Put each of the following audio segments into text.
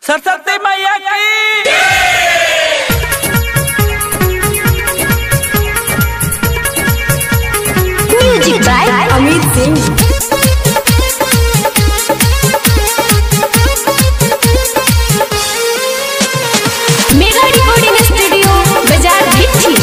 सरस्वती मैया की music by Amit Singh mega recording studio बाजार भिट्ठी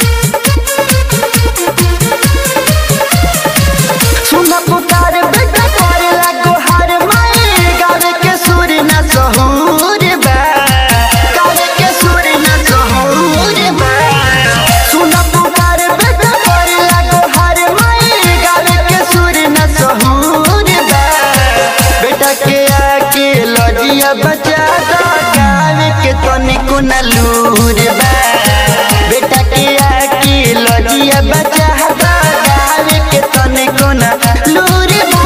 सुन पुकार बेटा करे लागो हर माए गावे के सुर न सहूर बा गावे के सुर न सहूर बा सुन पुकार बेटा करे लागो हर माए गावे के सुर न सहूर बा बेटा के आके लजिया बचा दो गावे के तनिको न लूर बा बेटा के आके लजिया बचा दो गावे के तनिको न लूर बा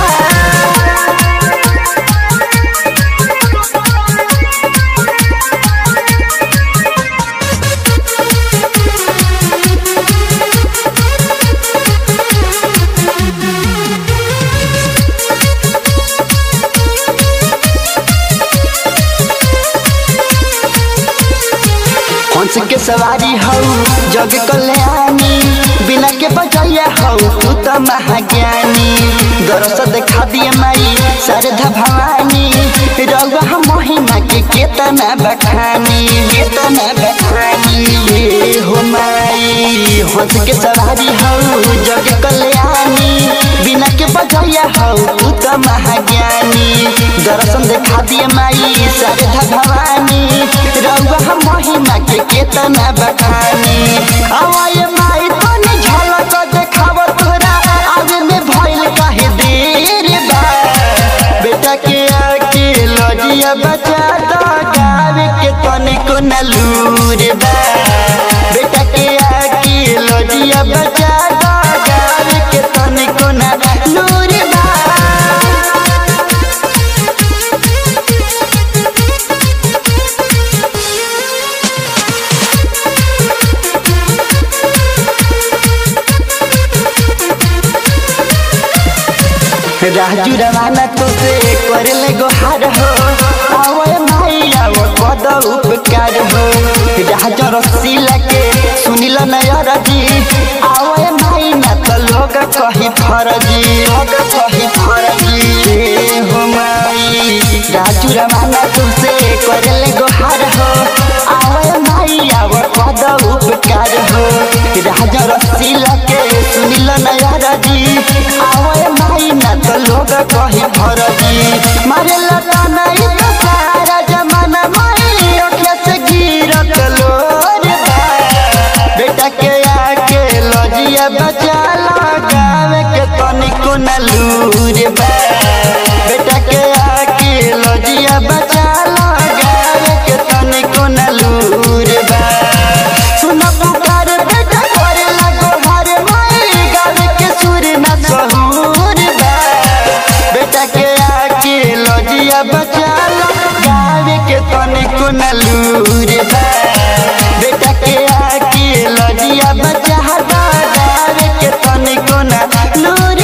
हंस के सवारी हौ जग कल्याणी बिना के बजैया हौ तू त महाज्ञानी दरस देखा दिए माई शारदा भवानी रउआ महिमा के केतना बखानी केतना बखानी हे हो माई हंस के सवारी हौ जग कल्याणी बिना के बजैया हौ तू त महाज्ञानी दर्शन देखा दिए माई शारदा भवानी रउआ महिमा के केतना बखानी आवाए माई तनी झलक देखाव तोरा आगे में भइल काहे देर बा बेटा के आके लजिया बचा दो गावे के तनिको न लूर बा बेटा के आके लजिया बचा दो गावे के तनिको न लूर बा राजू रवाना तो से करले गोहार हो आवे माई आवो पद उपकार हो राजा रसीला के सुनिल नयर जी आवे माई ना तो लोग कही फरजी लोग कही फरजी हे हो माई राजू रवाना तो से करले गोहार हो आवे माई आवो पद उपकार हो राजा रसीला के सुनिल नयर जी आवे माई ना तो लोग कही फरजी मारे लता नहीं तो सारा जमाना माई ओठिया से गिरत लोर बा बेटा के आके लजिया बचा लगावे के तनिको न लूर बा बेटा के आके लजिया बचा लगावे के तनिको न लूर बा सुन पुकार बेटा करे लगो हर माई गावे के सुर न सहूर बा बेटा के आके लजिया बचा लो गावे के तनिको न लूर बा बेटा के आके लजिया बचा दो गावे के तनिको न लूर